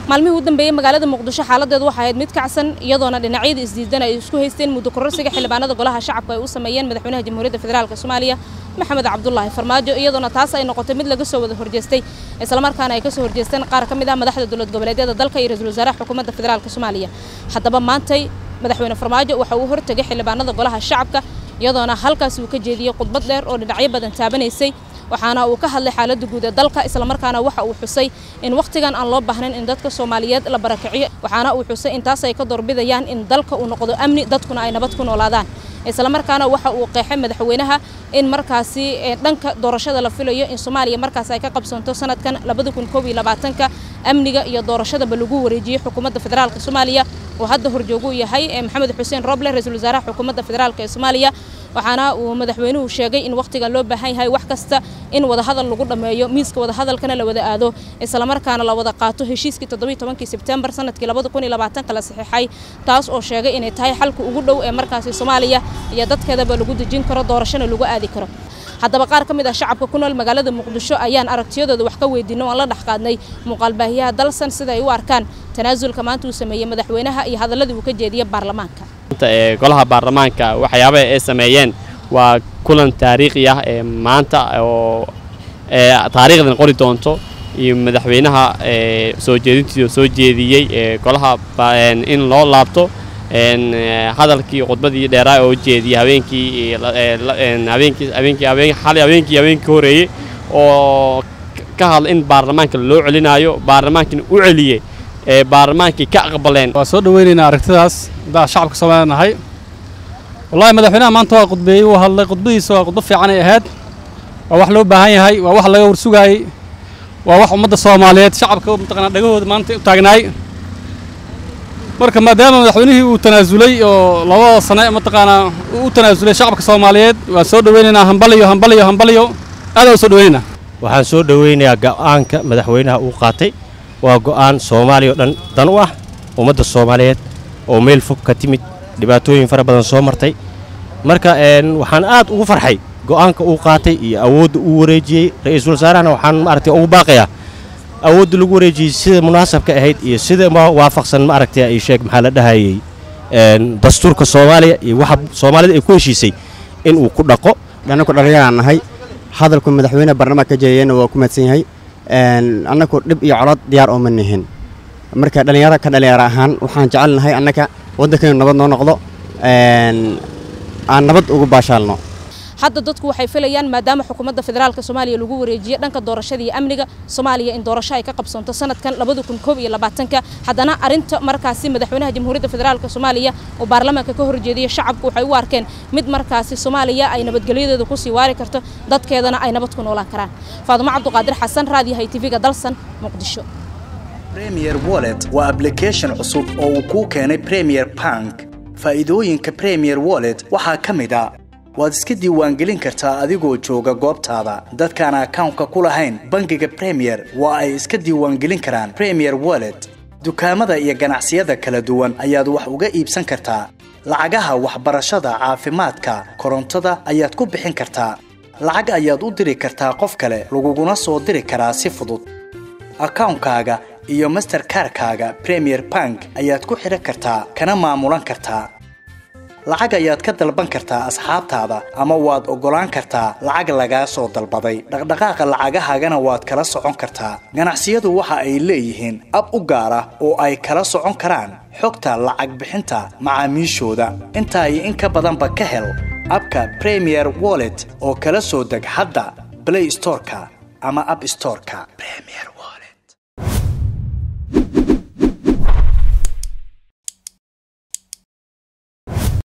maalmihii u dambeeyey magaalada muqdisho xaaladeedu waxay ahayd mid kacsan iyadoona dhinacyada isdiidan ay isku haysteen muddo kororsiga xildhibaanada golaha shacabka ay u sameeyeen madaxweynaha jamhuuriyadda federaalk soomaaliya maxamed cabdulaahi farmaajo iyadoona taas ay noqotay mid laga soo wada horjeestay islamarkaana ay ka soo horjeesteen qaar ka mid ah madaxda dowlad goboleedyada dalka iyo ra-iisul wasaaraha xukuumadda federaalk soomaaliya haddaba maantay madaxweyne farmaajo waxa uu hortegay xildhibaanada golaha shacabka iyadoona halkaas uu ka jeediyey khudbad dheer oo dhinacyo badan taabanaysay waxaana uu ka hadlay xaaladda guud ee dalka islamarkaana waxa uu xusay in wakhtigan aan loo baahnayn in dadka soomaaliyeed la barakiciyo waxaana uu xusay in taas ay ka doorbidayaan in dalka uu noqdo amni dadkuna ay nabad ku noolaadaan islamarkaana waxa uu qeexay madaxweynaha in markaasi dhanka doorashada la filayo in soomaaliya markaas ay ka qabsanto sanadkan labada kun koob iyo labaatanka amniga iyo doorashadaba lagu wareejiyey xukuumadda federaalka soomaaliya oo hadda horjoogu yahay maxamed xuseen roble ra-iisul wasaaraha xukuumadda federaalk ee soomaaliya waxaana uu madaxweynuhu sheegay in wakhtigan loo baahan yahay wax kasta in wadahadal lagu dhammeeyo miiska wadahadalkana la wada aado islamarkaana la wada qaato heshiiskii toddobiiy tobankii sebtembar sanadkii labada kun iyo labaatanka la saxiixay taas oo sheegay inay tahay xalka ugu dhow ee markaasi soomaaliya iyo dadkeedaba lagu dejin karo doorashona lagu aadi karo haddaba qaar ka mid ah shacabka ku nool magaalada muqdisho ayaan aragtiyadooda wax ka weydiino aan la dhex qaadnay muuqaalbaahiyaha dalsan sida ay u arkaan tanaasulka maanta uu sameeyey madaxweynaha iyo hadaladii uu ka jeediyey baarlamaanka ee golaha baarlamaanka waxyaabaha ay sameeyeen waa kulan taariikhi ah ee maanta oo taariikhdan qori doonto iyo madaxweynaha soo jeedintiisa soo jeediyey ee golaha in loo laabto hadalkii khudbadii dheeraa oo jeediyey habeenkii habeenkii habeenkii habeen xalay habeenkii habeenkii horeeyey oo ka hadla in baarlamaanka loo celinaayo baarlamaankina u celiyey ee baarlamaankii ka aqbaleen waa soo dhaweynaynaa aragtidaas haddaa shacabka soomaaliya nahay wallahi madaxweynaha maanta waa khudbeeyey wuu hadlay khudbadiisa waa khudbo fiican ay ahayd waa wax loo baahan yahay waa wax laga warsugaayey waa wax ummadda soomaaliyeed shacabka mataqanaa dhagahooda maanta u taagnaay marka maadaama madaxweynihii uu tanaasulay oo labada sane mataqaanaa uu u tanaasulay shacabka soomaaliyeed waan soo dhaweynaynaa hambaliyo hambaliyo hambaliyo aad u soo dhaweynaynaa waxaan soo dhaweynayaa go'aanka madaxweynaha uu qaatay waa go'aan soomaaliya oo dhan dan u ah ummadda soomaaliyeed oo meel fog ka timid dhibaatooyin fara badan soo martay marka waxaan aad ugu farxay go'aanka uu qaatay iyo awoodda uu wareejiyey ra-iisul wasaarahana waxaan maaragtay ugu baaqayaa awoodda lagu wareejiyey sida munaasabka ahayd iyo sida waafaqsan maaragtay ay sheeg maxaa la dhahayey dastuurka soomaaliya iyo waxa soomaalida ay ku heshiisay in uu ku dhaqo annaku dhallinyaraan nahay hadalku madaxweyne barnaamij ka jeediyeenna waa ku mahadsan yahay annaku dhib iyo colod diyaar ooma nihin marka dhallinyaro ka dhallinyaro ahaan waxaan jecelnahay annaka waddankaynu nabad noo noqdo aan nabad ugu baashaalno hadda dadku waxay filayaan maadaama xukuumadda federaalka soomaaliya lagu wareejiyey dhanka doorashada iyo amniga soomaaliya in doorasho ay ka qabsanto sanadkan labada kun koob iyo labaatanka haddana arrinta markaasi madaxweynaha jamhuuriyadda federaalka soomaaliya oo baarlamaanka ka horjeediyey shacabku waxay u arkeen mid markaasi soomaaliya ay nabadgelyadeeda kusii waari karto dadkeedana ay nabad ku noolaan karaan faadumo cabduqaadir xasan raadiyahay tv-ga dalsan muqdisho premier wallet waa application cusub oo uu kuu keenay premier bank faa'iidooyinka premier wallet waxaa ka mid a waad iska diiwaangelin kartaa adigoo jooga goobtaada dadkaan akawnka ku lahayn bangiga premier waa ay iska diiwaangelin karaan premier wallet dukaamada iyo ganacsiyada kala duwan ayaad wax uga iibsan kartaa lacagaha waxbarashada caafimaadka korontada ayaad ku bixin kartaa lacag ayaad u diri kartaa qof kale laguguna soo diri karaa si fudud akawnkaaga iyo masterkarkaaga premier bank ayaad ku xidhan kartaa kana maamulan kartaa lacag ayaad ka dalban kartaa asxaabtaada ama waad oggolaan kartaa lacag lagaa soo dalbaday dhaqdhaqaaqa lacagahaagana waad kala socon kartaa ganacsiyadu waxa ay leeyihiin ab u gaar ah oo ay kala socon karaan xogta lacag bixinta macaamiishooda intaa iyo in ka badanba ka hel abka premier wallet oo kala soo deg hadda blay storeka ama ab storeka